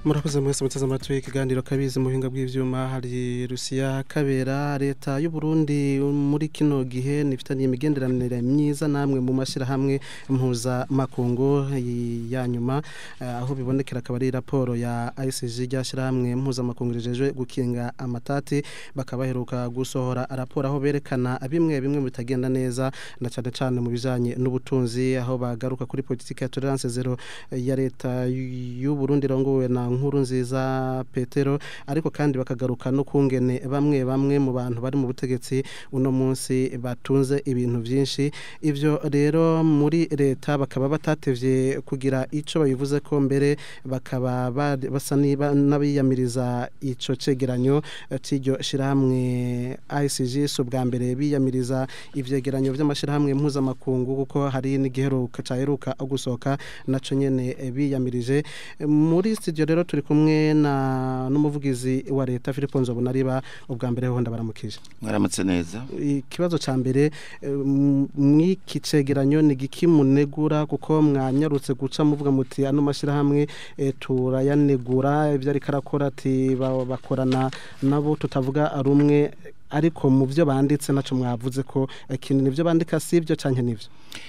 murakoze mwese muteze amatwi ikiganiro kabizi mu buhinga bw'ivyuma hari Rusiya kabera leta y'u Burundi muri kino gihe nifitaniye imigenderanire myiza namwe mu mashira hamwe mpuza makungu ya nyuma uh, aho bibonekera akaba ari raporo ya ICG ryashira hamwe mpuza makungu rijeje gukinga amatati bakabaheruka gusohora raporo aho berekana bimwe bimwe bitagenda neza na cyane cyane mu bijanye n'ubutunzi aho bagaruka kuri politique ya tolerance zero ya leta y'u Burundi rongowe na nkuru nziza Petero ariko kandi bakagaruka no kungene bamwe bamwe mu bantu bari mu butegetsi uno munsi batunze ibintu byinshi ivyo rero muri leta bakaba batatevye kugira ico bayivuze ko mbere bakaba basa n'abiyamiriza ico cegeranyo c'iryo shirahamwe ICG so bwa mbere biyamiriza ivyegeranyo vy'amashirahamwe mpuzamakungu kuko hari n'igiheruka caheruka gusohoka naco nyene biyamirije muri studio rero turi kumwe na n'umuvugizi wa leta Philippe Nzobonariba ubwa mbere ho ndabaramukije mwaramutse neza ikibazo ca mbere mwiki cegeranyo ni gikimunegura kuko mwanyarutse guca muvuga muti ano mashira hamwe e, turayanegura ivyo ariko arakora ati bakorana nabo tutavuga rumwe ariko mu byo banditse naco mwavuze ko ikintu nivyo bandika sivyo canke nivyo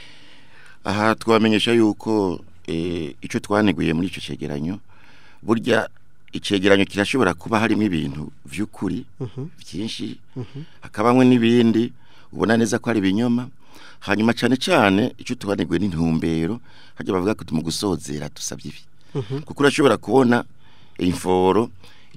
aha twamenyesha yuko icyo twaneguye muri icyo cyegeranyo burya icyegeranyo kirashobora kuba harimo ibintu by'ukuri byinshi hakabamo n'ibindi ubona neza ko ari ibinyoma hanyuma cyane cyane icyo tubaneguye n'intumbero hajya bavuga ko mu gusozera dusabye ibi kuko urashobora kubona inforo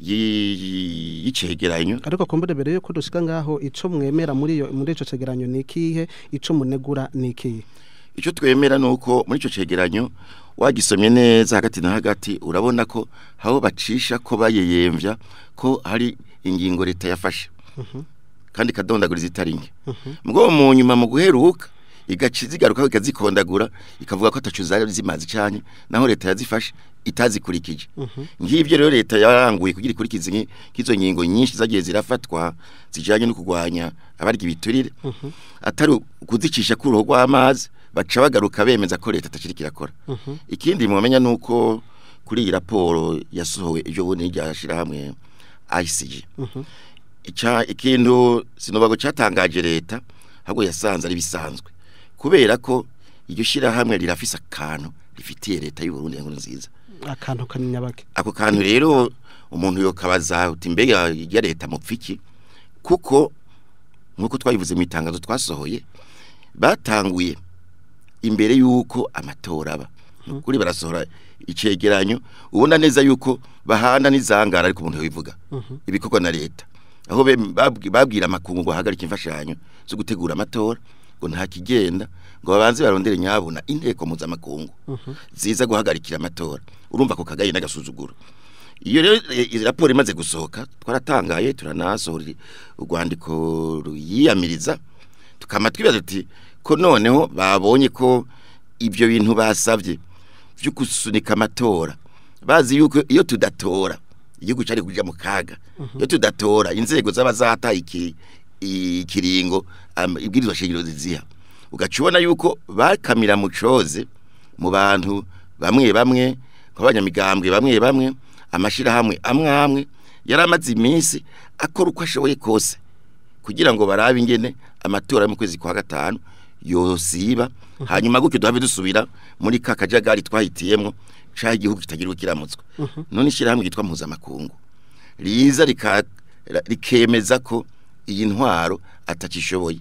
y'icyegeranyo ariko kumbure mbere yuko dushika ngaho ico mwemera muri iyo muri ico cegeranyo ni ikihe ico munegura ni ikihe icyo twemera ni uko muri icyo cyegeranyo wagisomye neza hagati na hagati urabona ko aho bacisha ko bayeyemvya ko hari ingingo leta yafashe kandi kadondagura zitari nke mugabo mu nyuma mu guheruka igaca zigaruka ikazikondagura ikavuga ko atacu zari zimazi cyane naho leta yazifashe itazikurikije ngibyo rero leta yaranguye kugira ikurikize nk'izo ngingo nyinshi zagiye zirafatwa zijanye no kurwanya abarya ibiturire atari kuzicisha ku ruhu rw'amazi baca bagaruka bemeza ko leta atakiri kirakora ikindi mumenya nuko kuri iyi raporo yasohowe ejo bundi ryashira hamwe ICG ica ikintu sinobago cyatangaje leta ahubwo yasanze ari bisanzwe kubera ko iryo shira hamwe rirafise akantu rifitiye leta y'u Burundi ngo nziza akantu kanini bake ako kantu rero umuntu yokabaza uti mbega ya leta mupfiki kuko nkuko twabivuze mu itangazo twasohoye batanguye imbere yuko amatora aba kuri barasohora icegeranyo ubona neza yuko bahana n'izangara ariko umuntu yobivuga ibikorwa na leta aho babwira amakungu ngo hagarike imfashanyo zo gutegura amatora ngo nta kigenda ngo babanze barondere nyabuna inteko mpuzamakungu ziza guhagarikira amatora urumva ko kagaye n'agasuzuguro iyo rero raporo imaze gusohoka twaratangaye turanasohora urwandiko ruyiyamiriza tukama twibaza tuti ko noneho babonye ko ibyo bintu basabye byo gusunika amatora bazi yuko iyo tudatora igihugu cyari kujya mu kaga iyo tudatora inzego zaba zataye ikiringo ibwirizwa shingiro ziziha ugaca ubona yuko bakamira mu coze mu bantu bamwe bamwe nk'abanyamigambwe bamwe bamwe amashyirahamwe amwe amwe yari amaze iminsi akora uko ashoboye kose kugira ngo barabe ingene amatora yo mu kwezi kwa gatanu yosiba hanyuma gutyo duhave dusubira muri ka kajagari twahitiyemo cyaho igihugu kitagira ukiramutswe none ishyirahamwe ryitwa mpuzamakungu riza rikemeza ko iyi ntwaro atakishoboye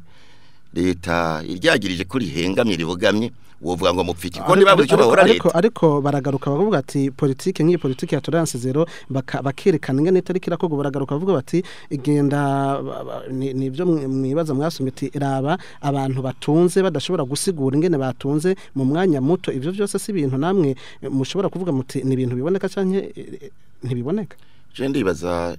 leta iryagirije ko rihengamye ribogamye wovuga ngo mupfiki ko niba buri cyo bahora ariko leta ariko baragaruka bavuga ati politike nk'iyi politike ya tolerance zero baka- bakerekana ingene itari kirakorwa baragaruka bavuga bati igenda ba- ba- ni- nibyo mwe- mwibaza mwasomye ati raba abantu batunze badashobora gusigura ingene batunze mu mwanya muto ivyo byose si ibintu namwe eh, mushobora kuvuga muti ni ibintu biboneka canke eh, ntibiboneka je ndibaza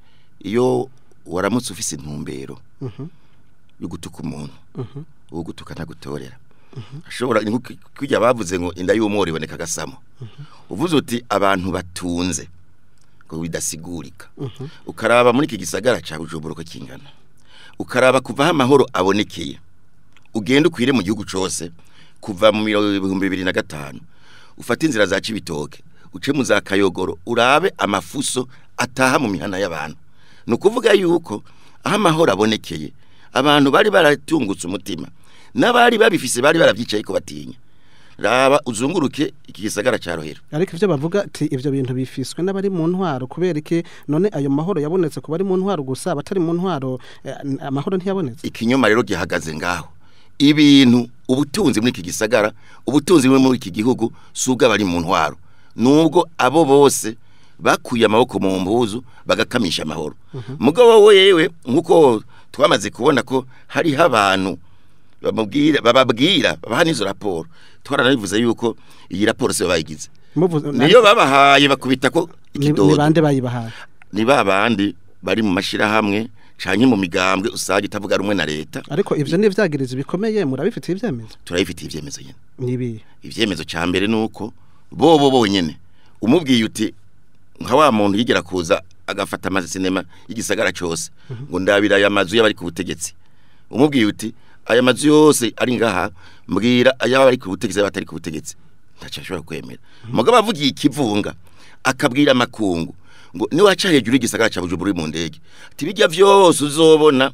iyo waramutse ufise intumbero Mhm, yo gutuka umuntu mhm, uwo gutuka ntagutorera ashobora ni nko kujya bavuze ngo inda y'umworo iboneka agasamo uvuze uti abantu batunze ngo bidasigurika mhm, ukaraba muri iki gisagara cya bujumbura uko kingana ukaraba kuva aho amahoro abonekeye ugenda ukwire mu gihugu cyose kuva mu miro- ibihumbi bibiri na gatanu ufata inzira za cibitoke uce mu za kayogoro urabe amafuso ataha mu mihana y'abantu ni ukuvuga yuko aho amahoro abonekeye abantu bari baratungutse umutima n'abari babifise bari barabyicaye ko batinya raba uzunguruke iki gisagara cya rohero ariko ivyo bavuga ati ivyo bintu bifiswe n'abari mu ntwaro kubera iki none ayo mahoro yabonetse ku bari mu ntwaro gusa abatari mu ntwaro eh, amahoro ntiyabonetse ikinyoma rero gihagaze ngaho ibintu ubutunzi muri iki gisagara ubutunzi buri muri iki gihugu si ubw'abari mu ntwaro nubwo abo bose bakuye amaboko mu mbuzu bagakamisha amahoro mugabo we yewe nk'uko twamaze kubona ko hariho abantu bamubwira bababwira babaha n'izo raporo twaranabivuze yuko iyi raporo se bayigize Muvuze- niyo babahaye bakubita ko ni ni ikidodo bande bayibahaye ni ba bandi bari mu mashirahamwe canke mu migambwe usanga itavuga rumwe na leta ariko ivyo ni ivyagirizo bikomeye murabifitiye ivyemezo turabifitiye ivyemezo nyene nibi ivyemezo ca mbere nuko bobo bonyene umubwiye uti nka wa muntu yigera kuza agafata amasinema y'igisagara cose ngo ndabira aya mazu y'abari ku butegetsi umubwiye uti aya mazu yose ari ngaha mbwira ay'abari ku butegetsi y'abatari ku butegetsi ntaco ashobora kwemera mugabo avugiye ikivunga akabwira amakungu ngo niwaca hejuru y'igisagara ca Bujumbura uri mu ndege ati bijya vyose uzobona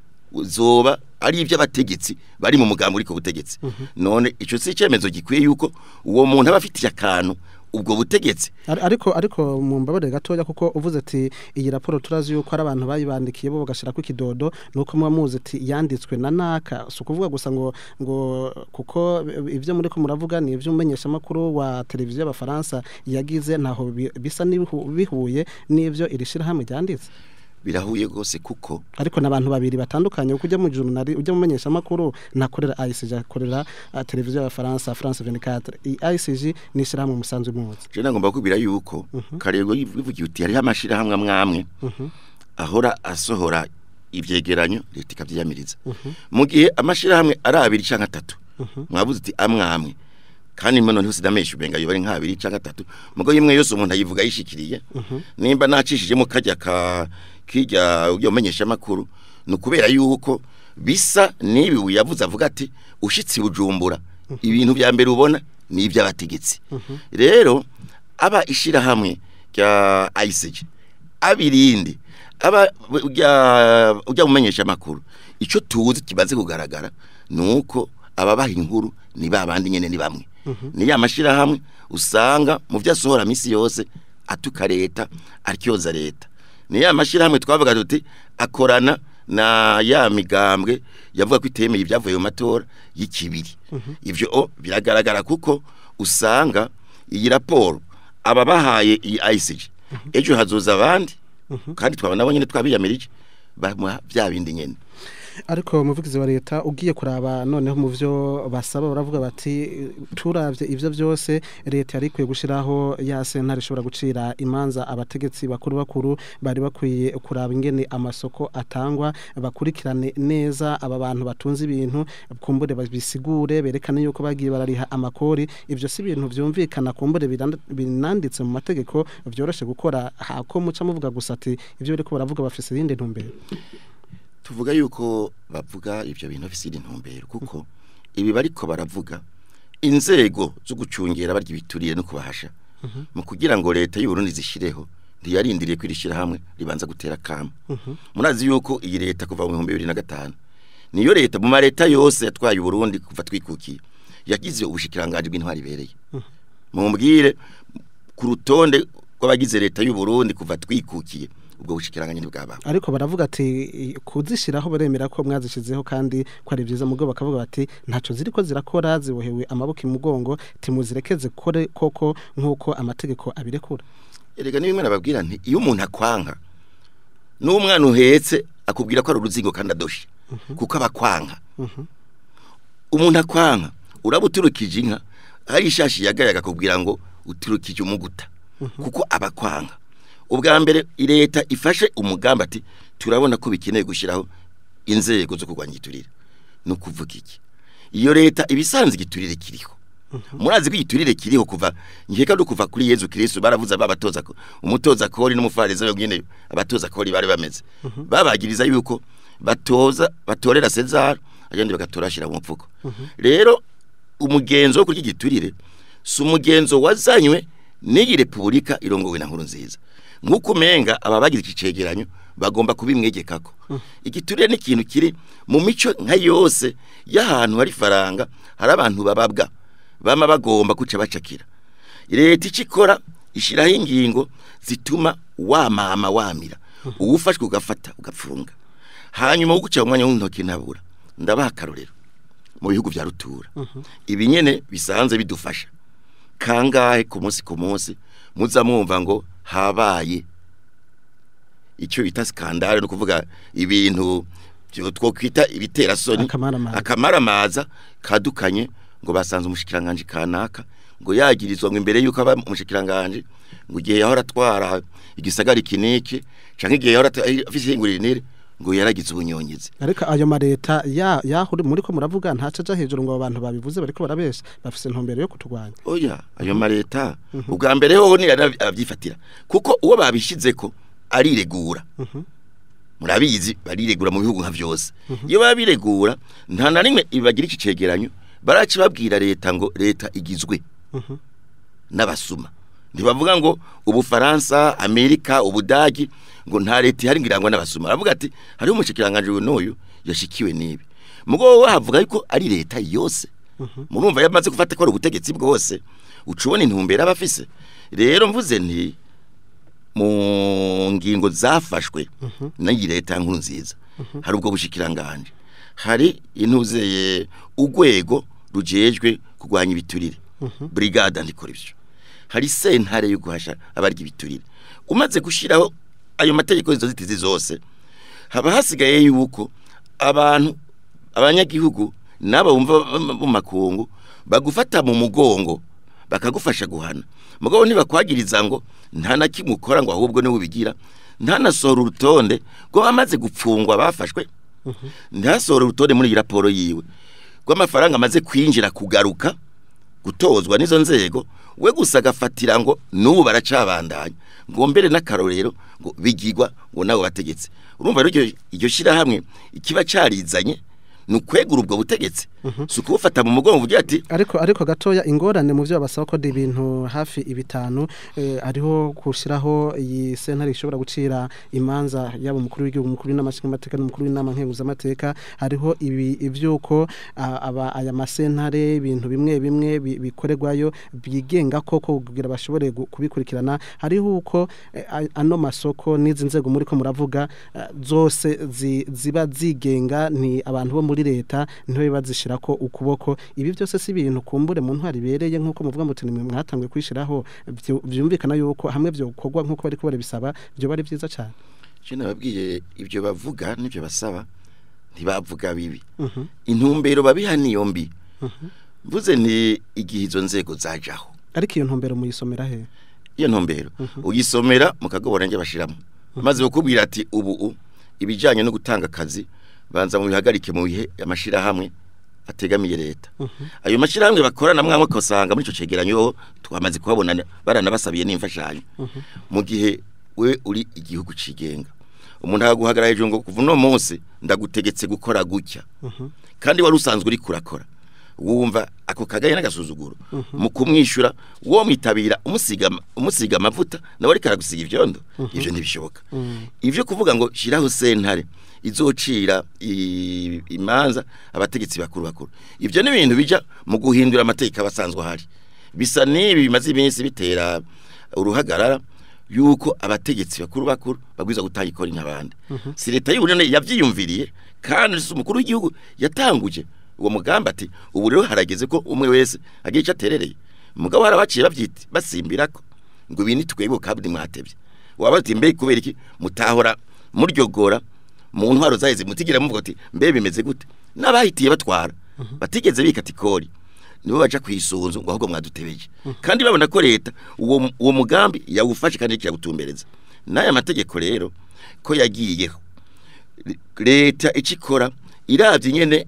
uzoba ari iby'abategetsi bari mu mugambi uri ku butegetsi none ico si icyemezo gikwiye yuko uwo muntu aba afitiye akantu ubwo butegetsi Ar- ariko ariko mu mbabare gatoya kuko uvuze ati iyi raporo turazi yuko ari abantu bayibandikiye bo bagashirako ikidodo nuko muba muzi ati yanditswe na naka si ukuvuga gusa ngo ngo kuko ivyo muri ko muravuga ni ivyo umumenyesha makuru wa televiziyo y'abafaransa yagize ntaho bi- bisa n'ibihu- bihuye n'ivyo iri shirahamwe ryanditse birahuye rwose kuko ariko n'abantu babiri batandukanye kuko ujya mu journal ujya mu menyesha makuru nakorera ICG akorera uh, televiziyo y'abafaransa France 24 iyi ICG ni ishirahamwe musanzwe muzi je nagomba kubwira yuko karego bivugiye uti hariho amashirahamwe amwe amwe ahora asohora ivyegeranyo leta ikavyiyamiriza mu gihe amashirahamwe ari abiri canke atatu mwavuze uti amwe amwe kandi mwe noneho sinamesha ubenga yo bari nk'abiri canke atatu mugo imwe yose umuntu ayivuga yishikiriye nimba nacishijemo kajya ka kijya ujya umenyesha amakuru ni ukubera yuko bisa n'ibi yavuze avuga ati ushitse i bujumbura ibintu bya mbere ubona ni iby'abategetsi rero aba ishirahamwe rya ICG abirindi aba ujya ujya mumenyesha amakuru ico tuzi kibaze kugaragara nuko ababaha inkuru ni babandi nyene ni bamwe ni ya mashirahamwe usanga mu vyasohora misi yose atuka leta aryoza leta ni ya mashirahamwe twavuga tuti akorana na ya migambwe yavuga ko itemeye ibyavuye mu matora y'ikibiri ivyo o biragaragara kuko usanga iyi raporo ababahaye iyi ICG ejo hazoza abandi kandi twaba nabo nyene twabiyamirije bamuha bya bindi nyene ariko umuvugizi wa leta ugiye kuraba noneho mu byo basaba baravuga bati turavye ivyo byose leta yari ikwiye gushiraho ya sentare ishobora gucira imanza abategetsi bakuru bakuru bari bakwiye kuraba ingene amasoko atangwa bakurikirane neza aba bantu batunze ibintu kumbure babisigure berekane yuko bagiye barariha amakori ivyo si ibintu vyumvikana kumbure birand- binanditse mu mategeko vyoroshe gukora hako muca muvuga gusa ati ivyo bariko baravuga bafise irindi ntumbero tuvuga yuko bavuga ivyo bintu bifise intumbero kuko ibi bariko baravuga inzego zo gucungera barya ibituriye no kubahasha mu kugira ngo leta y'u Burundi zishireho ntiyarindiriye kwirishira hamwe ribanza gutera kama murazi yuko iyi leta kuva mu 2005 niyo leta mu mareta yose yatwaye u Burundi kuva twikukiye yagize ubushikiranganje bw'intwari bereye mumbwire ku rutonde rw'abagize leta y'u Burundi kuva twikukiye ubwo bushikiranganje ntibwaba ariko baravuga ati kuzishiraho baremera ko mwazishizeho kandi ko ari byiza mugo bakavuga bati ntaco ziriko zirakora zibohewe amaboko imugongo timuzirekeze kore koko nkuko amategeko abirekura erega ni bimwe nababwira nti iyo umuntu akwanka n'umwana uhetse akubwira ko ari uruzingo kandi adoshe kuko aba akwanka umuntu akwanka uraba uturukije inka hari ishashi yagaye akakubwira ngo uturukije umuguta kuko aba akwanka ubwa mbere leta ifashe umugambi ati turabona ko bikeneye gushyiraho inzego zo kurwanya igiturire ni ukuvuga iki iyo leta ibisanzwe igiturire kiriho murazi ko igiturire kiriho kuva nkeka no kuva kuri Yezu Kristo baravuze babatoza ko umutoza kori n'umufariza yongene abatoza kori bari bameze babagiriza yuko batoza batorera Cesar agende bagatorashira mu mupfuko rero umugenzo wo kurya igiturire si umugenzo wazanywe n'iyi repubulika irongowe na nkuru nziza nk'uko umenga aba bagize iki cegeranyo bagomba kubimwegekako igiturire ni ikintu kiri mu mico nka yose y'ahantu hari faranga hari abantu bababwa bama bagomba guca bacakira leta icyo ikora ishyiraho ingingo zituma wamama wamira uwufashwe ugafata ugapfunga hanyuma wo guca umwanya w'intoki ntabura ndabaha akarorero mu bihugu bya rutura ibi nyene bisanzwe bidufasha kangahe ku munsi ku munsi muza mwumva ngo habaye icyo bita skandale no kuvuga ibintu byo twokwita ibitera soni Akamaramaza. akamaramaza kadukanye ngo basanze umushikiranganje kanaka ngo yagirizwa ngo imbere yuko aba umushikiranganje ngo igihe yahora atwara igisagara kiniki canke igihe yahora ata- afise ingurire ngo yaragize ubunyongizi ariko ayo mareta ya yahuri muri ko muravuga ntaca aja hejuru ngo abo bantu babivuze bariko barabesha bafise intumbero yo kuturwanya oya ayo mareta ubwa mbere hoho ni abyifatira kuko uwo babishizeko ariregura murabizi bariregura mu bihugu nka vyose iyo babiregura nta na rimwe bagira iki cegeranyo baraci babwira leta ngo leta igizwe n'abasuma ntibavuga ngo ubufaransa amerika ubudagi ngo nta leta ihari ngirangwa n'abasuma baravuga ati hariho umushikiranganje uyu n'uyu yashikiwe n'ibi mugo we havuga yuko ari leta yose murumva yamaze gufata ko ari ubutegetsi bwose uca ubona intumbero aba afise rero mvuze nti mu ngingo zafashwe n'iyi leta nkuru nziza hari ubwo bushikiranganje hari intuzeye urwego rujejwe kurwanya ibiturire brigade andikora ivyo hari sentare yo guhasha abarya ibiturire umaze gushiraho ayo mategeko izo zitizi zose haba hasigaye yuko abantu abanyagihugu n'aba bumva mu makungu bagufata mu mugongo bakagufasha guhana mugabo ntibakwagiriza ngo nta na kimwe ukora ngo ahubwo niwe ubigira ntanasohora urutonde ngo bamaze gupfungwa bafashwe ntasohora urutonde muri iyi raporo yiwe rw'amafaranga amaze kwinjira kugaruka gutozwa n'izo nzego we gusa agafatira ngo n'ubu baracabandanya ngo mbere n'akarorero ngo bigigwa ngo nabo bategetse urumva rero iryo- iryo shyirahamwe ikiba carizanye ni ukwegura ubwo butegetsi si ukubufata mu mugongo uvugira ati ariko ariko gatoya ingorane mu byo basaba ko ibintu hafi ibitanu eh, ariho gushiraho iyi sentare ishobora gucira imanza yaba umukuru w'igihugu umukuru w'inamashingamateka n'umukuru w'inama nkenguzamateka hariho ibi ivyuko ah, aba aya masentare ibintu bimwe bimwe bi- bikorerwayo byigenga koko kugira bashobore gu- kubikurikirana hariho uko eh, a- ano masoko n'izi nzego muri ko muravuga eh, zose zi- ziba zigenga ni abantu bo muri leta ntibe bazishira ko ukuboko ibi byose si ibintu kumbure mu ntwari bereye nk'uko muvuga muti nimwe mwatangwe kwishiraho byu- byumvikana yuko hamwe byo gukorwa nk'uko bari kubara bisaba byo bari byiza cyane je nababwiye ibyo bavuga n'ibyo basaba ntibavuga bibi Mhm, intumbero babiha niyo mbi mvuze ni igihe izo nzego zajaho ariko iyo ntumbero muyisomera he iyo ntumbero uyisomera mu kagobora njye bashiramo maze bakubwira ati ubu u ibijyanye no gutanga akazi banza mu bihagarike mu bihe amashirahamwe ategamiye leta ayo mashirahamwe bakorana mwamwe ukasanga muri icyo cegeranyo twamaze kuhabona baranabasabiye n'imfashanyo mu gihe we uri igihugu cigenga umuntu akaguhagarara hejuru ngo kuva uno munsi ndagutegetse gukora gutya kandi wari usanzwe uri kurakora wumva ako kagaye n'agasuzuguro mu kumwishyura uwo mwitabira umusiga umusiga amavuta nawe ariko aragusiga ivyondo ivyo ntibishoboka ivyo kuvuga ngo shiraho sentare izocira i- imanza abategetsi bakuru bakuru ivyo ni ibintu bija mu guhindura amategeko abasanzwe ahari bisa n'ibi bimaze iminsi bitera uruhagarara yuko abategetsi bakuru bakuru bagwiza gutanga ikori nk'abandi si leta y'uburundi yavyiyumviriye kandi si umukuru w'igihugu yatanguje uwo mugambi ati ubu rero harageze ko umwe wese agira icyo aterereye umugabo harabaciye bavyita basimbirako ngo ibi nitwebwe kandi mwatevye waba ati mbe kubera iki mutahora muryogora mu ntwaro zaheze mutigira muvuga ati mbe bimeze gute n'abahitiye batwara batigeze bikata ikori nibo baja kwisunzu ngo ahubwo mwadutebeje kandi babona ko leta uwo uwo mugambi yawufashe kandi kiragutumbereza n'aya mategeko rero ko yagiyeho leta icikora iravye nyene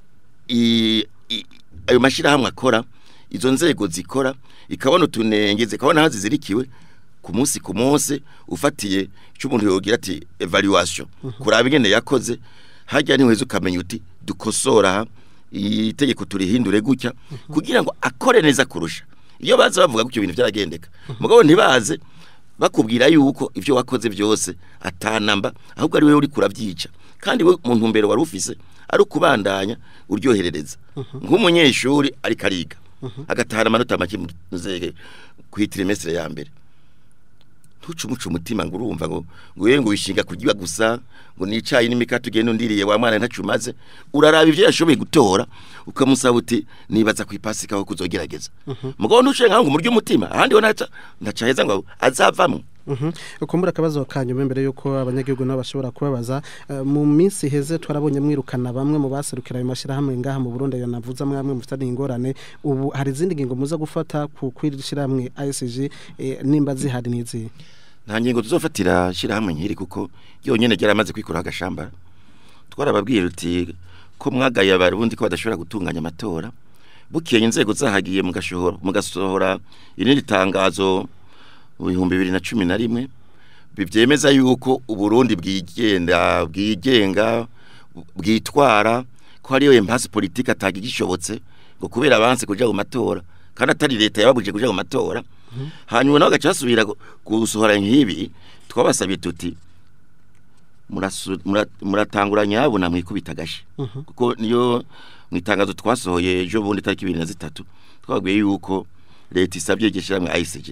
i- i- ayo mashirahamwe akora izo nzego zikora ikabona utunenge zikabona aho zizirikiwe ku munsi ku munsi ufatiye icyo umuntu yogira ati evaluation kuraba ingene yakoze hajya ntiweze ukamenya uti dukosora aha itegeko turihindure gutya kugira ngo akore neza kurusha iyo baza bavuga ko ibyo bintu byaragendeka mugabo ntibaze bakubwira yuko ibyo wakoze byose atanamba ahubwo ari wowe uri kurabyica kandi we mu ntumbero wari ufise ari ukubandanya uryoherereza nk'umunyeshuri ariko ariga agatahana amanota make muzege ku trimestre ya mbere ntucumuce umutima ngo urumva ngo ngo yewe ngo wishinga kurya gusa ngo nicaye n'imikate ugenda undiriye wa mwana ntacumaze uraraba ibyo yashoboye gutora ukamusaba uti nibaza ku ipasika aho kuzogerageza mugabo ntuciye nkaho ngo umurye umutima ahandi ho ntaca ntaca heza ngo azavamwo Mhm. Ukumbura akabazo kanyuma mbere yuko abanyagihugu nabo bashobora kubabaza eh, mu minsi heze twarabonye mwirukana bamwe mu baserukira ayo mashirahamwe ngaha mu Burundi yo navuze mwamwe mufitanye ingorane ubu hari izindi ngingo muza gufata ku kwirishirahamwe ISG eh, nimba zihari nizi nta ngingo tuzofatira shyirahamwe nkiri kuko yonyine ryaramaze kwikuraho agashamba twarababwiye ruti ko mwagaye abarundi ko badashobora gutunganya amatora bukeye inzego zahagiye mugashohora mugasohora irindi tangazo mu bihumbi bibiri na cumi na rimwe bibyemeza yuko uburundi bwigenda bwigenga bwitwara ko hariyo impasi politike ataga igishobotse ngo kubera abanse kuja mu matora kandi atari leta yababuje kuja mu matora hanyuma nawe agaca basubira gu- gusohora nk'ibi twabasabye tuti murasu- mura- muratangura nyabo na mwikubita agashi kuko niyo mu itangazo twasohoye ejo bundi tariki ibiri na zitatu twababwiye yuko leta isabye igishyirahamwe ICG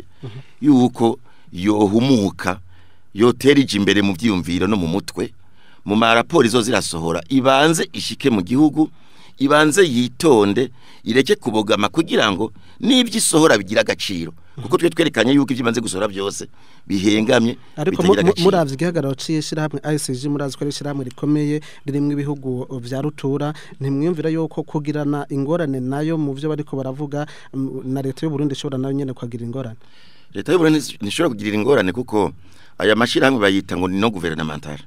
yuko yohumuka yotera ije imbere mu byiyumviro no mu mutwe mu maraporo izo zirasohora ibanze ishike mu gihugu ibanze yitonde ireke kubogama kugira ngo n'ibyo isohora bigira agaciro kuko twe twerekanye yuko ibyo ibanze gusohora byose bihengamye ariko bitagira mu- mu- agaciro. muravye igihagararo c'ishirahamwe ICG murazi ko ari ishirahamwe rikomeye ririmwo ibihugu vya rutura ntimwiyumvira yuko kugirana ingorane nayo mu vyo bariko baravuga mm, na leta y'u Burundi ishobora nayo nyene kuhagira ingorane leta y'u Burundi ntishobora kugirira ingorane kuko aya mashirahamwe bayita ngo ni no gouvernemental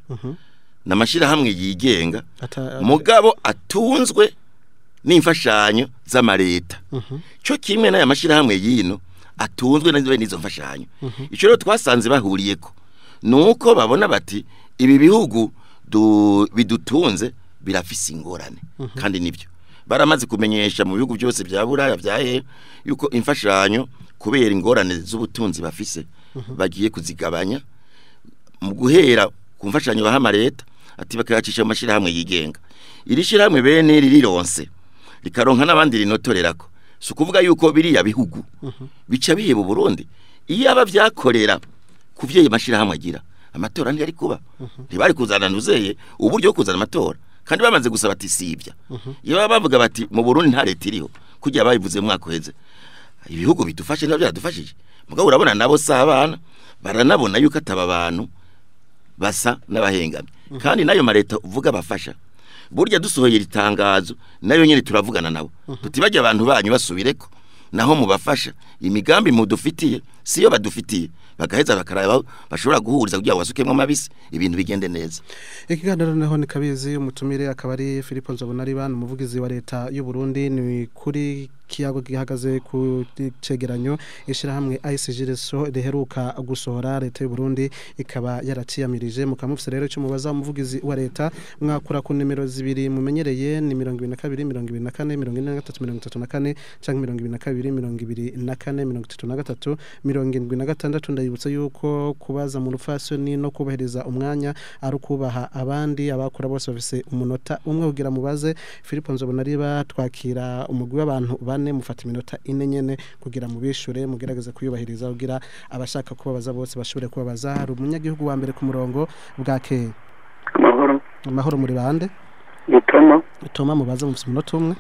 na mashirahamwe yigenga Ata- mugabo atunzwe n'imfashanyo z'amareta cyo kimwe n'aya mashirahamwe yino atunzwe na n'izo mfashanyo icyo rero twasanze bahuriyeko nuko babona bati ibi bihugu du- bidutunze birafise ingorane kandi nibyo baramaze kumenyesha mu bihugu byose bya buraya byahe yuko imfashanyo kubera ingorane z'ubutunzi bafise bagiye kuzigabanya mu guhera ku mfashanyo baha amareta ati bakayacisha mu mashyirahamwe yigenga iri shyirahamwe bene ririronse rikaronka n'abandi rinotorerako si ukuvuga yuko biriya bihugu bica biheba Burundi iyo aba byakorera ku byo ayo mashyirahamwe agira amatora ntiyari kuba ntibari kuzana nuzeye uburyo bwo kuzana amatora kandi bamaze gusaba ati sibya iyo baba bavuga bati mu Burundi nta leta iriho kugira babivuze mu mwaka uheze ibihugu bidufashe nabyo byadufashije mugabo urabona nabo si abana baranabona yuko ataba abantu basa n'abahengamye kandi nayo mareta uvuga bafasha burya dusohoye iri tangazo nayo nyine turavugana nabo tutibajya abantu banyu basubireko naho mubafasha imigambi mudufitiye siyo badufitiye bagaheza bakaraba bashobora guhuriza kugira ngo basukemo amabisi ibintu bigende neza ikiganiro naho ni kabizi umutumire akaba ari Philippe Nzobonariba umuvugizi wa leta y'u Burundi ni kuri kiyago gihagaze ku cegeranyo ishirahamwe ICG reso riheruka gusohora leta y'u Burundi ikaba yaraciyamirije mukamufise rero cyo mubaza umuvugizi wa leta mwakura ku nimero zibiri mumenyereye ni 22 24 43 34 canke 22 24 73 ndayibutsa yuko kubaza mu rufasoni no kubahiriza umwanya ari ukubaha abandi abakora bose bafise umunota umwe kugira mubaze Philippe Nzobonariba twakira umugwi w'abantu bane mufata iminota ine nyene kugira mubishure mugerageze kuyubahiriza kugira abashaka kubabaza bose bashobore kubabaza hari umunyagihugu wa mbere ku murongo bwakeye amahoro amahoro muri bande gitoma toma mubaze mufise umunota umwe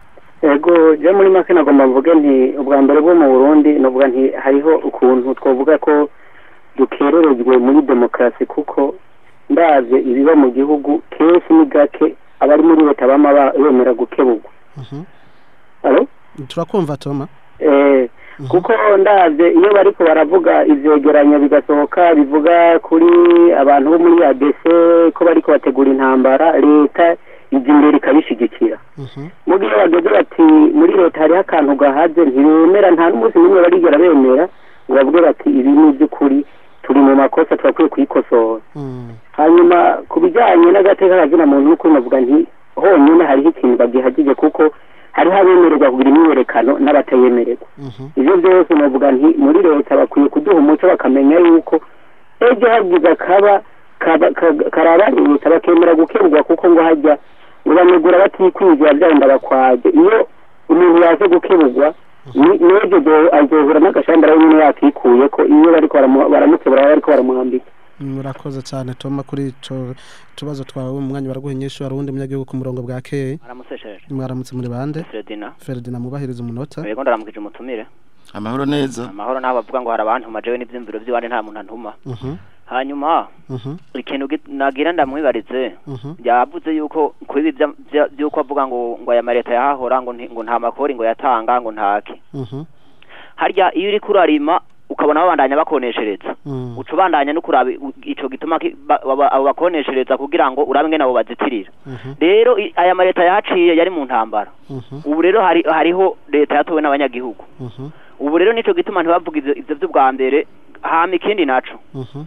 ego je muri make nagomba mvuge nti ubwa mbere bwo mu burundi novuga nti hariho ukuntu twovuga ko dukererejwe muri demokarasi kuko ndavye ibiba mu gihugu kenshi ni gake abari muri leta bama ba- bemera gukeburwa Mhm. alo turakumva toma Eh, kuko ndavye iyo bariko baravuga ivyegeranyo bigasohoka bivuga kuri abantu bo muri ADC ko bariko bategura intambara leta ija imbere ikabishigikira Mhm. mu gihe bageze bati muri leta hariho akantu gahaze ntibemera nta n'umunsi n'umwe barigera bemera ngo bavuge bati ibi ni iby'ukuri turi mu makosa turakwiye kuyikosora Mm. hanyuma ku bijyanye n'agateka kazina muntu n'ukuri navuga nti honyine hariho ikintu bagihagije kuko hariho abemererwa kugira imyiyerekano n'abatayemererwa Mhm. ivyo byose novuga nti muri leta bakwiye kuduha umuco bakamenya yuko ejo hagize akaba kaba- ka- karaba leta bakemera gukemurwa kuko ngo hajya ngo bamegura batikwinjira byagenda bakwaje iyo umuntu yaje gukemurwa ni- n'ejo do- azohura n'agashambara we nyine yakikuye ko iyo bariko baramu- baramukebura baba bariko baramuhambika murakoze cyane toma kuri ico tubazo twawe mu mwanya baraguha inyishu hari uwundi munyagihugu ku murongo bwa keye aramusesheje mwaramutse muri bande Fredina Ferdinand mubahiriza umunota yego ndaramukije umutumire amahoro neza amahoro naho bavuga ngo hari abantu majewe n'ivyumviro vy'iwanje nta muntu antuma Mhm, hanyuma mhm, ikintu gi- nagira ndamwibarize mhm, yavuze yuko kuri ibi vya- vya- vy'uko avuga ngo ngo aya mareta yahahora ngo nti- ngo nta makori ngo yatanga ngo ntake mhm, harya iyo uriko urarima ukabona babandanya bakoneshereza mhm, uca ubandanya no kuraba i- ico gituma ki- ba- baba- abo bakoneshereza kugira ngo urabe ngene abo bazitirira mhm, rero i- aya mareta yahaciye yari mu ntambara mhm, ubu rero hari hariho leta yatowe n'abanyagihugu mhm, ubu rero nico gituma ntibavuga ivyo ivyo vy'ubwa mbere hama ikindi naco mhm,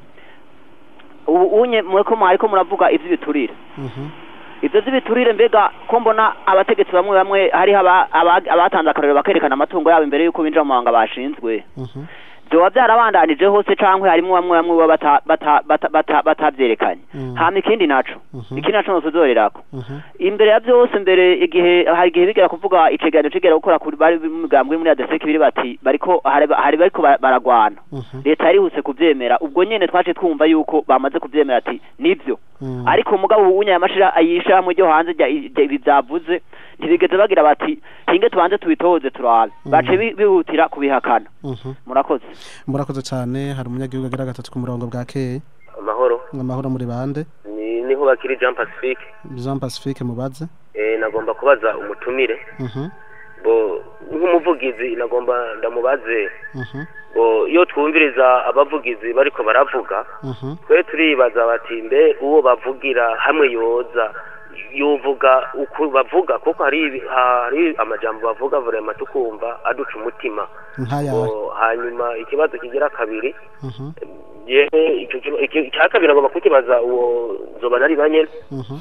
ubu unye mureko mwariko muravuga ivy'ibiturire mhm, ivyo vy'ibiturire mbega ko mbona abategetsi bamwe bamwe hariho aba- aba- abatanze akarorero bakerekana amatungo yabo imbere y'uko binjira mu mabanga bashinzwe mhm, vyoba vyarabandanije hose cankwe harimwo bamwe bamwe baba bata- bata- bata- bata- batavyerekanye Mm. hama ikindi naco Mhm. ikindi naco nosozorerako mhm, imbere ya byose mbere igihe hari igihe bigera kuvuga icegeranyo cigera gukora kuri bari mu migambwe muri adeseke biri bati bariko hari hari bariko ba- baragwana mhm, leta yarihuse kuvyemera ubwo nyene twaje twumva yuko bamaze kuvyemera ati nivyo mhm. ariko mugabo ubu unya yamashira ayishamwe ryo hanze rya- rya- ibi vyavuze ntibigeze bagira bati hinge tubanze tubitoze turabe bace bi- bihutira kubihakana Mhm. murakoze murakoze cyane hari umunyagihugu agira gatatu ku murongo bwa keye amahoro amahoro muri bande ni niho bakiri Jean Pacifique Jean Pacifique mubaze eh nagomba kubaza umutumire Mhm, bo nk'umuvugizi nagomba ndamubaze mhm, bo iyo twumviriza abavugizi bariko baravuga mhm, twe turibaza bati mbe uwo bavugira hamwe yoza yovuga uko bavuga kuko hari ibi- hari amajambo bavuga vrema tukumva aduca umutima nkayahe bo hanyuma ikibazo kigira kabiri Mhm, je ico kiba- iki- icya kabiri nagomba kukibaza uwo zoba nari banyene mhm,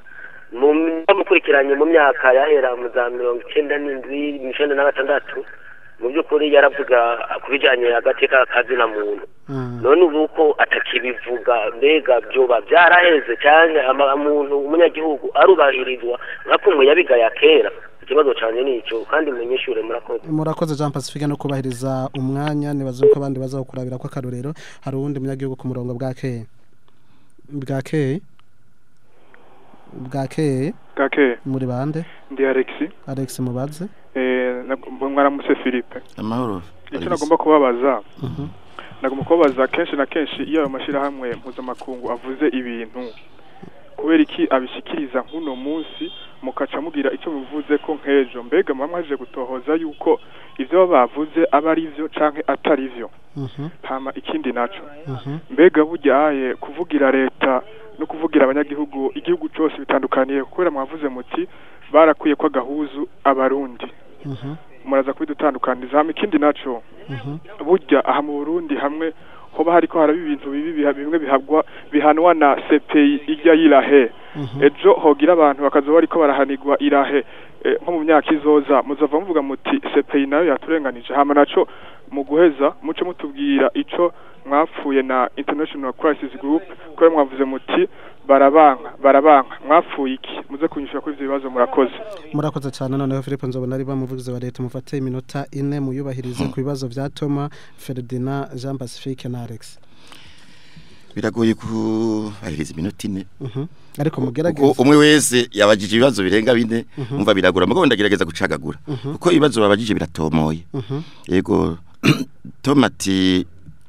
mu bamukurikiranye mu myaka yahera mu za mirongo icyenda n'indwi mirongo icyenda na gatandatu mu by'ukuri yaravuga ku bijyanye hagati k'akazina muntu mhm. none ubu ko atakibivuga mbega byoba byaraheze cyane ama- umuntu umunyagihugu arubahirizwa nka kumwe yabigaya kera ikibazo cyane ni icyo kandi munyishure murakoze murakoze Jean Pacifique no kubahiriza umwanya nibaze ko abandi bazawukurabira ko akarorero hari uwundi munyagihugu ku murongo bwa keye bwa keye bwa keye gake muri bande ndi alexi Alex mubaze eh, nag- mwaramutse philippe amahoro icyo nagomba kubabaza Mhm, nagomba kubabaza kenshi na kenshi iyo ayo mashyirahamwe mpuzamakungu avuze ibintu kubera iki abishyikiriza nk'uno munsi mukaca mugira icyo bivuze ko nk'ejo mbega muba mwaje gutohoza yuko ibyo baba bavuze aba ari byo canke atari byo mhm, hama ikindi naco mhm, mbega buryaye kuvugira leta no kuvugira abanyagihugu igihugu cyose bitandukaniye kubera mwavuze muti barakwiye ko agahuzu abarundi mhm, muraza kubidutandukaniza hama ikindi naco mhm, burya aha mu Burundi hamwe hoba hariko haraba ibintu bibi biha- bimwe bihabwa bihanwa na CPI ijya yirahe mhm. ejo hogira abantu bakazoba bariko barahanirwa irahe eh, nko mu myaka izoza muzava muvuga muti CPI nayo yaturenganije hama naco mu guheza muce mutubwira ico mwapfuye na International Crisis Group ko mwavuze muti barabanka barabanka mwapfuye iki muze kunyishura kuri ivyo bibazo murakoze murakoze cyane noneho Philippe nzobona ari bamuvugizi wa leta mufate iminota ine muyubahirize ku bibazo bya Toma Ferdinand Jean Pacifique na Alex biragoye kubahiriza iminota ine Mhm. ariko kuko mugerageze umwe wese yabajije ibibazo birenga bine umva biragura mugabo ndagerageza gucagagura kuko ibibazo babajije biratomoye Mhm, yego tomati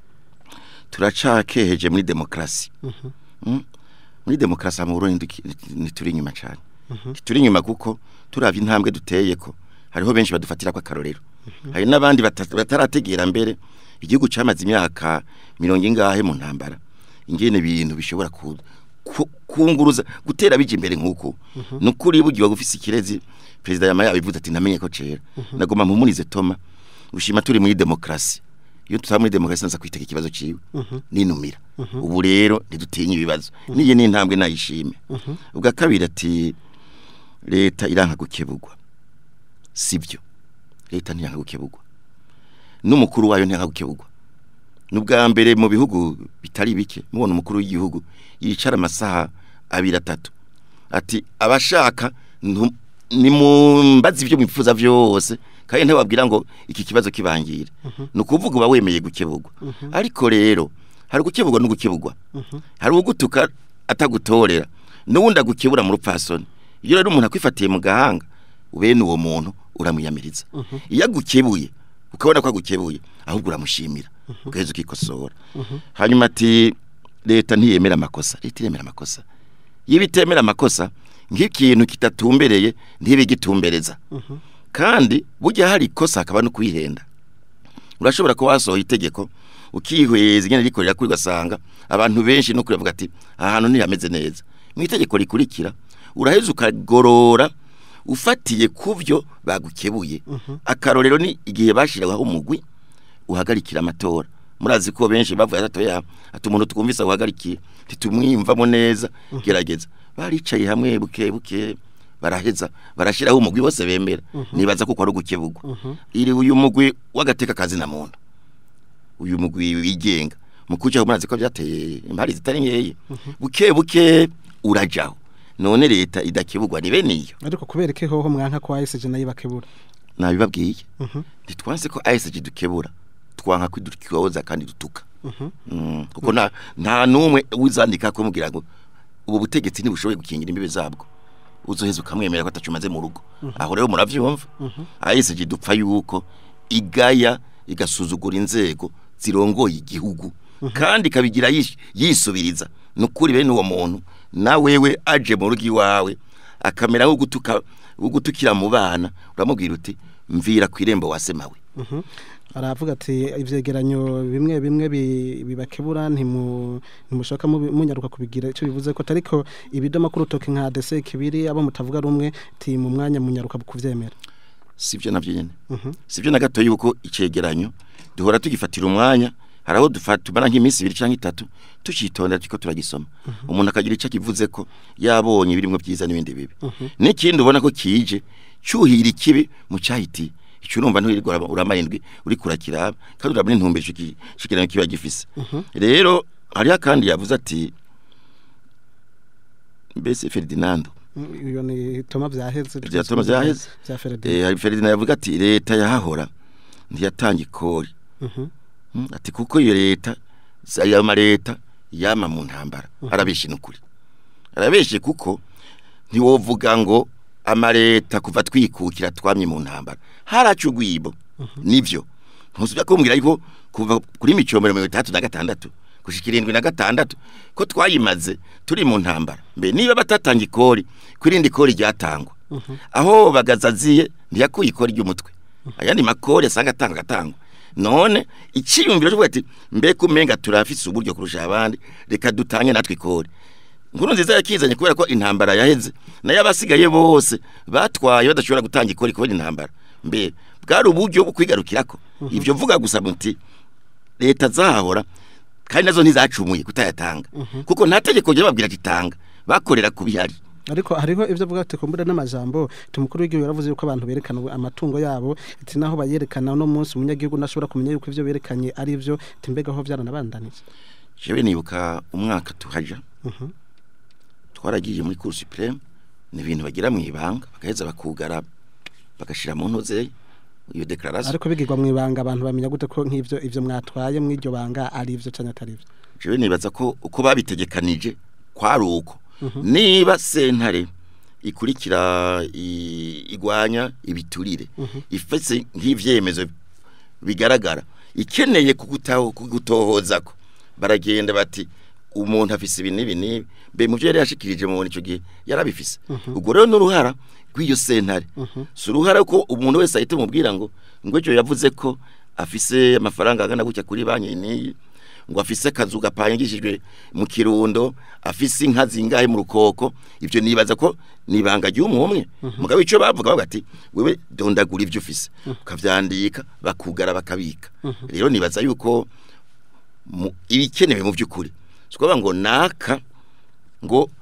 turacakeheje muri demokarasi mhm, Mm? muri demokarasi mu Burundi ndiki- ntituri inyuma cyane mhm, ntituri inyuma kuko turavye intambwe duteye ko hariho benshi badufatira ko akarorero hari n'abandi bata- batarategera mbere igihugu cyamaze imyaka mirongo ingahe mu ntambara ingene ibintu bishobora ku ku- kunguruza gutera bije imbere nk'uko nukuri bugiye gufise ikirezi perezida yama yabivuze ati namenye ko cera nagomba mpumurize Toma ushima turi muri demokarasi iyo tutaba muri demokarasi naza kwiteka ikibazo ciwe mhm, ninumira ubu rero ntidutinye ibibazo niye n'intambwe nayishime mhm, ubwa kabiri ati leta iranka gukebugwa sivyo leta ntiyanga gukebugwa n'umukuru wayo ntiyanga gukebugwa n'ubwa mbere mu bihugu bitari bike mubona umukuru w'igihugu yicara amasaha abiri atatu ati abashaka ntu- nimumbaze ibyo mwifuza byose kandi ntibabwira ngo iki kibazo kibangire ni ukuvuga uba wemeye gukebugwa ariko rero hari gukebugwa no gukebugwa hari ugutuka atagutorera n'uwundi agukebura mu rupfasoni iyo rero umuntu akwifatiye mu gahanga bene uwo muntu uramwiyamiriza iyo agukebuye ukabona ko agukebuye ahubwo uramushimira ugaheza ukikosora hanyuma ati leta ntiyemera amakosa leta iremera amakosa iyo itemera amakosa nk'ikintu kitatumbereye ntibe gitumbereza kandi burya hari ikosa hakaba no kwihenda urashobora kuba wasohoye itegeko ukihweza ingene rikorera kuri ugasanga abantu benshi no kuravuga ati aha hantu ntihameze neza mu itegeko rikurikira uraheza ukagorora ufatiye ku byo bagukebuye akarorero ni igihe bashyiragaho umugwi uhagarikira amatora murazi ko benshi bavuye atoya ati umuntu twumvise uhagarikiye ntitumwiyumvamo neza gerageza baricaye hamwe buke buke baraheza barashyiraho umugwi bose bemera nibaza kuko ari ugukebugwa iri uyu mugwi w'agateka kazi na muntu uyu mugwi wigenga mu kujaho murazi ko byateye impari zitari nkeya buke buke urajaho none leta idakebugwa ni bene iyo ariko kubera ko hoho mwanka ko ASG nayo bakebura nabibabwiye Mhm. ntitwanse ko ASG dukebura twanka kwidutyoza kandi dutuka Mm, kuko nta nta numwe wizandika ko mugira ngo ubu butegetsi ntibushoboye gukingira imbibe zabwo uzoheza ukamwemera ko atacumaze mu rugo aho rero muravyumva ASG dupfa yuko igaya igasuzugura inzego zirongoye igihugu kandi kabigira yish- yisubiriza nukuri bene uwo muntu na wewe aje mu rugo iwawe akamera nko gutuka gutukira mu bana uramubwira uti mvira ku irembo wasemawe aravuga ati ivyegeranyo bimwe bimwe bi- bibakebura ntimu ntimushoka mubi- munyaruka kubigira ico bivuze ko ariko ibidoma kuri utoke nka DC kibiri abo mutavuga rumwe ti mu mwanya munyaruka kuvyemera sivyo navyo nyene Mhm. sivyo na gato yuko icegeranyo duhora tugifatira umwanya haraho dufata tumara nk'iminsi ibiri canke itatu tucitondera tuko turagisoma umuntu akagira ico kivuze ko yabonye birimwo byiza n'ibindi bibi n'ikindi ubona ko kije cyuhira ikibi mu cyahiti icyo urumva nturirwa uramarindwi uri kurakiraba kandi urabona intumbero ico ki- ico kigeranyo kiba gifise rero hariho kandi yavuze ati mbese Ferdinando Mm, iyo ni toma vyaheze Vya Toma vyaheze. vya Ferdinand eh hari Ferdinand yavuga ati leta yahahora ntiyatanga ikori Mhm. Mm, ati kuko iyo leta ayo ma leta yama mu ntambara arabeshe n'ukuri arabeshe kuko ntiwovuga ngo amaleta kuva twikukira twamye mu ntambara haracu ugwibo nivyo ntusubira kumbwira yuko kuva kuri micombero mirongo itandatu na gatandatu gushika irindwi na gatandatu ko twayimaze turi mu ntambara mbe niba batatanga ikori kwirindi ikori ryatangwa aho bagazaziye ntiyakuye ikori ry'umutwe ayandi makori asanga atanga agatangwa none icyiyumviro cyo kuvuga ati mbega umenga turafise uburyo kurusha abandi reka dutange natwe ikori nkuru nziza yakizanye kubera ko intambara yaheze nayo abasigaye bose batwaye badashobora gutanga ikori kubera intambara mbe bwari uburyo bwo kwigarukirako ivyo vuga gusa muti leta zahahora kandi nazo ntizacumuye kutayatanga kuko nta tegeko ryo babwira ati tanga bakorera ku bihari ariko hariho ivyo vuga ati kumbura n'amajambo tumukuru w'igihugu yaravuze yuko abantu berekana amatungo yabo ati naho bayerekana no munsi umunyagihugu nashobora kumenya yuko ivyo berekanye ari ivyo timbega aho byaranabandanije jewe nibuka umwaka tuhaja Mhm. twaragiye muri cour supreme ni ibintu bagira mu ibanga bagaheza bakugara bagashira mu ntuze iyo declaration ariko bigirwa mu ibanga abantu bamenya gute ko nk'ivyo ivyo mwatwaye mu iryo banga ari ivyo canke atari ivyo jewe nibaza ko uko babitegekanije kwari uko niba sentare ikurikira i- igwanya ibiturire ifese nk'ivyemezo bigaragara ikeneye kugutaho kugutohozako baragenda bati umuntu afise ibi n'ibi n'ibi mbe mu byo yari yashikirije mu ico gihe yarabifise ubwo rero n'uruhara rw'iyo sentare si uruhara ko umuntu wese ahita umubwira ngo ngo ejo yavuze ko afise amafaranga angana gutya kuri banki n'iyi ngo afise akazu gapangishijwe mu kirundo afise inka zingahe mu rukoko ivyo nibaza ko nibanga ry'umwe mugabo ico bavuga bavuga ati wewe dondagura ivyo ufise ukavyandika bakugara bakabika rero nibaza yuko mu- ibikenewe mu by'ukuri sikuvuga ngo naka ngo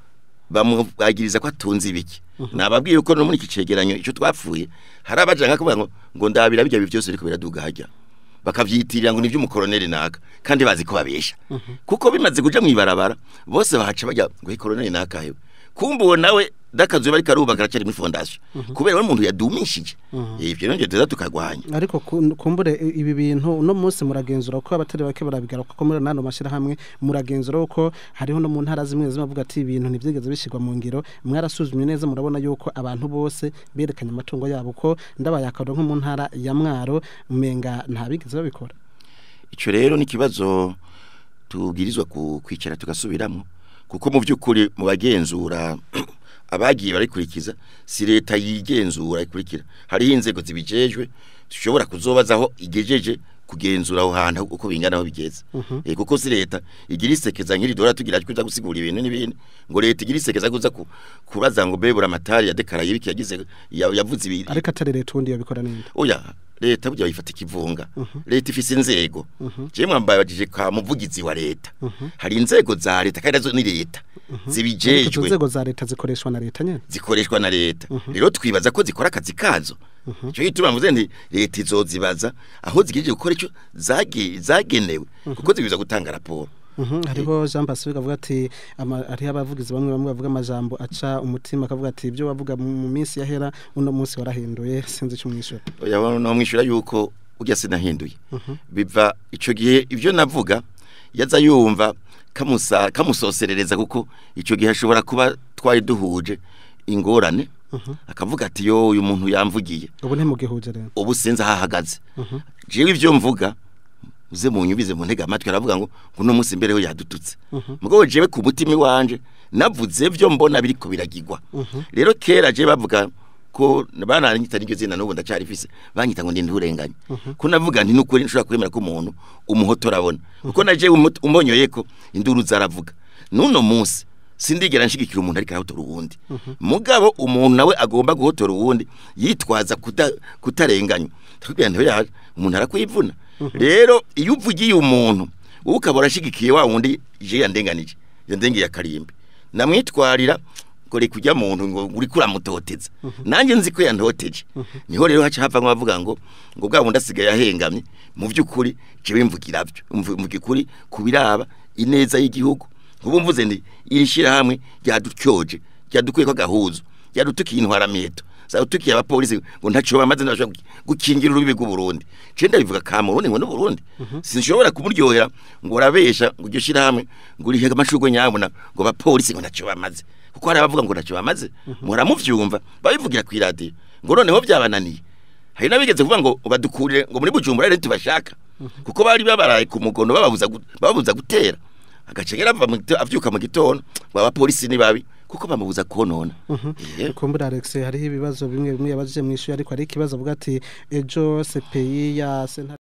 bamubagiriza ko atunze ibiki nababwiye uko no muri iki cegeranyo ico twapfuye hari abaja nka kuvuga ngo ngo ndabira bijya byose ariko biraduga hajya bakavyitirira ngo ni vy'umukoroneli naka kandi bazi ko babesha kuko bimaze kuja mwibarabara bose bahaca bajya ngo koroneli naka hewe kumbe uwo nawe dakazuye bari karubaka aracari muri fondation kubera we umuntu yadumishije ivyo rero tuza tukagwanya ariko ku- kumbure i- ibi bintu uno munsi muragenzura ko abatari bake barabigaruka ko muri nano mashirahamwe muragenzura ko hariho no mu ntara zimwe zimwe bavuga ati ibintu ntivyigeze bishirwa mu ngiro mwarasuzumye neza murabona yuko abantu bose berekanye amatungo yabo ko ndabayakaro nko mu ntara ya mwaro umenga ntabigeze babikora ico rero ni kibazo tubwirizwa ku- kwicara tugasubiramo kuko mu by'ukuri mu bagenzura abagiye barikurikiza si leta yigenzura ikurikira hariho inzego zibijejwe dushobora kuzobazaho igejeje kugenzura aho hantu uko bingana aho bigeze eh kuko si leta igira isekeza nk'iri dora tugira kuza gusigura ibintu n'ibindi ngo leta igira isekeza kuza ku- kubaza ngo bebura amatari ya dekaraye ibiki yagize ya- yavuze ibi ariko atari leta ubundi yabikora ninde oya leta burya bayifata ikivunga leta ifise inzego je mwambajije ka muvugizi wa leta hari inzego za leta kandi nazo ni leta ariko izo zibijejwe nzego za leta zikoreshwa na leta nyene zikoreshwa na leta rero twibaza ko zikora akazi kazo cyo gituma mvuze nti leta izozibaza aho zigejeje gukora ico zage- zagenewe kuko zibiza gutanga raporo Mhm, hariho Jean Pacifique avuga ati ama- hariho abavugizi bamwe bamwe bavuga amajambo aca umutima akavuga ati ibyo wavuga mu mu minsi yahera uno munsi warahinduye sinzi icyo umwishyura oya no mwishura yuko ujya sinahinduye biva ico gihe ivyo navuga yaza yumva kamusa kamusoserereza kuko ico gihe ashobora kuba twari duhuje ingorane akavuga ati yo uyu muntu yamvugiye ubu ntimugihuje rero ubu sinzi aho ahagaze jewe ivyo mvuga uze mu nyubize mu ntega amatwi aravuga ngo ngo uno munsi mbere we yadututse mugabo jewe ku mutima wanje navuze vyo mbona biriko biragirwa rero kera je bavuga ko bananyita n'iryo zina n'ubu ndacarifise banyita ngo ndi nturenganye ko navuga nti n'ukuri nshobora kwemera ko umuntu umuhoto arabona kuko naje umbonyoye ko induru zaravuga n'uno munsi sindigera nshigikira umuntu ariko arahotora uwundi mugabo umuntu nawe agomba guhotora uwundi yitwaza kuta- kutarenganywa tukubwira nti oya umuntu arakwivuna rero iyo uvugiye umuntu wowe ukaba urashigikiye wa wundi je yandenganije yandengeye akarimbi namwitwarira ngo reka ujya muntu ngo uri kuramutoteza nanjye nzi ko yantoteje niho rero haca hava bavuga ngo ngo bwa bundi asigaye ahengamye mu by'ukuri jewe mvugira byo mvuga ukuri ku biraba ineza y'igihugu ubu mvuze ndi iri shyirahamwe ryadutyoje ryadukwiye ko gahuzo ryadutukiye intwaramiheto zadutukiye abapolisi ngo ntacyo bamaze ntibashobora gukingira urubibi rw'uburundi je ndabivuga ka murundi ngo n'uburundi sinshobora kumuryohera ngo urabesha ngo iryo shyirahamwe ngo urihe amashurwe nyabona ngo abapolisi ngo ntacyo bamaze kuko hari abavuga ngo ntacyo bamaze muramuvyumva babivugira ku iradiyo ngo noneho byabananiye hari n'abigeze kuvuga ngo badukurire ngo muri bujumbura rero tubashaka kuko bari babaraye ku mugono bababuza gu- bababuza gutera agace yarava mu gito- avyuka mu gitondo ngo abapolisi ni babi kuko bamubuza konona Eh, kumbura Alex hariho ibibazo bimwe bimwe yabajije mu ishuri ariko hari ikibazo avuga ati ejo CPI ya sentare